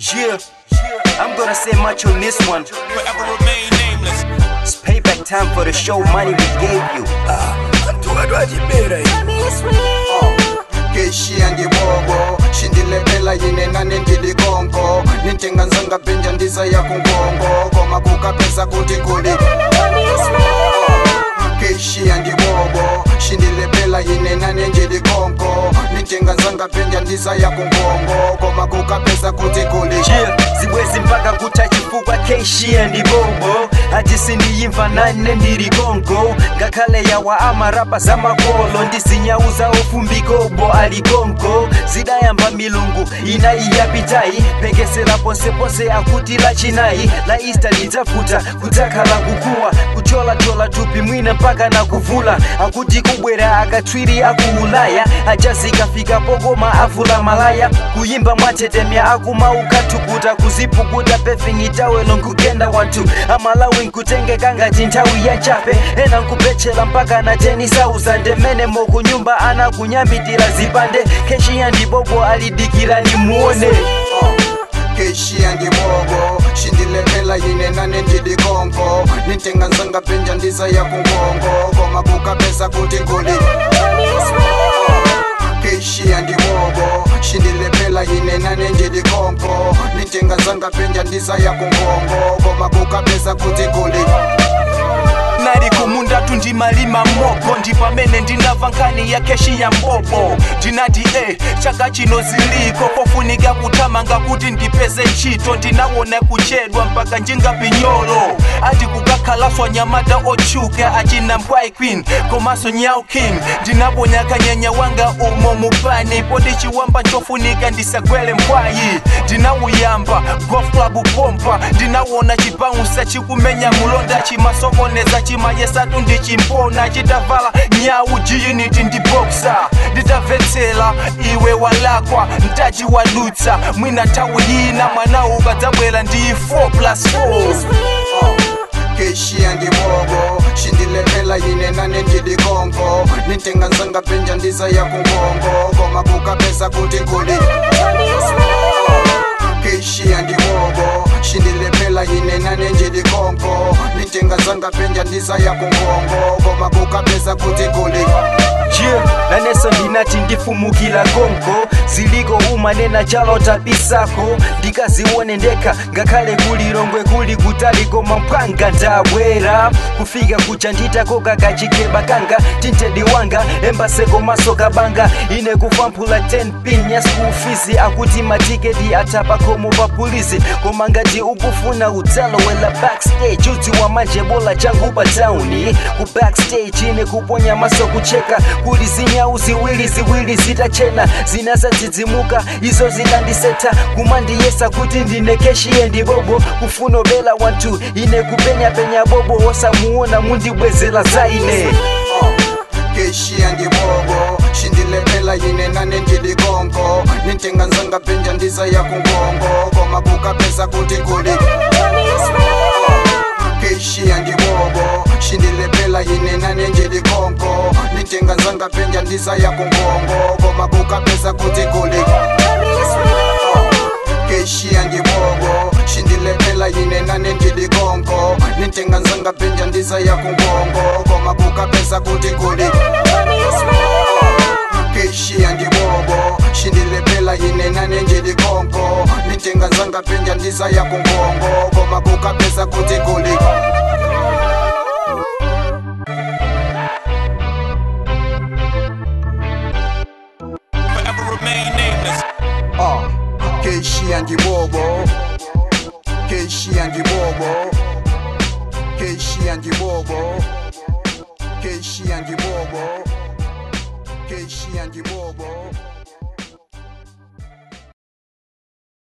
Yeah, I'm gonna say much on this one. Forever remain nameless. It's payback time for the show money we gave you. keshiya ngibobo shindilepela yine nane ndilikonko nintenga nzanga pinja ndiza ya kungongo koma kukapesa kuti kuli keshiya ndibobo shindilepela yine nane ndilikonko nintenga nzanga pinja ndiza ya kungongo koma kukapesa kuti kuli Yeah, zibwezi mpaka kuta chifukwa keishiya ndi bobo ati sindiyimva nane ndili konko ngakhale yawa amarapa za makolo ndisinyauza ofumbikobo ali konko zidayamba milungu inayi yapitayi pekesera ponseponse akuti lachinayi la ista lidzafuta kudzakhala kukuwa kucholachola thupi mwina mpaka na kuvula akuti kubwera akatswiri aku ulaya ajazikafika pokoma avula malaya kuyimba mwatetemya akumaukathukuta kuzipukuta pefingitawelo nkugenda wanthu amalawi nkutengeka ngati nthawi ya nchape ena nkupetchera mpaka na 10,000 ndemene mokunyumba anakunyamitira zipande keshiya ndibobo alidikira nimuone keshiya ndibobo shindilepela yine nane ndilikonko nintenga nzanga pinja ndiza ya kungongo koma kukapesa kuti kuli keshiya ndibobo shindilepela yine nane ndilikonko nintenga nzanga pinja ndiza ya kungongo koma kukapesa kuti kuli nali kumunda tundimalima moko ndi pamene ndinamva nkhani ya keshi ya mbobo ndinati e chaka chino ziliko pofunika kuthamanga kuti ndipeze ntchito ndinawona kuchedwa mpaka njingapinyolo ati kukakhalaswa nyamata otchuka achina mbwai queen komanso nyau king ndinaponya kanyanya wanga umo mupani poti chiwamba nchofunika ndisagwele mbwayi ndinawuyamba golf club pompa ndinawona chibaunsa chikumenya mulonda chimasokoneza chimayesatu ndichimpona chitavala nyau jiyuniti ndi boxa nditamvetsera iwe walakwa mtaji wadutsa mwina nthawi yina mwana ukadzabwera ndi 4 plus 4 keshiya ndibobo shindilepela yine nane ndilikonko nintenga nzanga pinja ndiza ya kungongo koma kukapesa kuti kuli keshiya ndibobo shindilepela yine nane ndilikonko nintenga nzanga pinja ndiza ya kungongo koma kukapesa kuti kuli Yeah, naneso ndinati ndifumukira konko ziliko umanena chalo tabisako ndikazione ndekha ngakhale kuli longwe kuli kutali koma mpwanga ndabwera kufika kucha nditakoka kachikeba kanga tintedi wanga embaseko maso kabanga ine kufamphula 10 pin ya school fees akuti matiketi atapakomo pa polisi koma ngati ukufuna udzalowela backstage udziwa manje bola changu pa tauni ku backstage ine kuponya maso kucheka kuli zinyau ziwiri ziwiri zitachena zinazadzidzimuka izo zikandiseta kumandiyesa kuti ndine keshiye ndibobo kufuna bela wanthu ine kupenyapenya bobo wosamuona mundibwezera za ine keshiya ndibobo shindilepela yine nane ndilikonko nintenga nzanga pinja ndiza ya kungongo koma kukapesa kuti kuli keshiya ndibobo shindilepela yine nane ndilikonko nintenga nzanga pinja ndiza ya kungongo koma kukapesa kuti kuli keshiya ndibobo shindilepela yine nane ndilikonko nintenga nzanga pinja ndiza ya kungongo koma kukapesa kuti kuli keshiya ndibobo shindilepela yine nane ndilikonko nintenga nzanga pinja ndiza ya kungongo koma kukapesa kuti kuli Forever remain nameless. Ah, keshiya ndibobo keshiya ndibobo keshiya ndibobo keshiya ndibobo keshiya ndibobo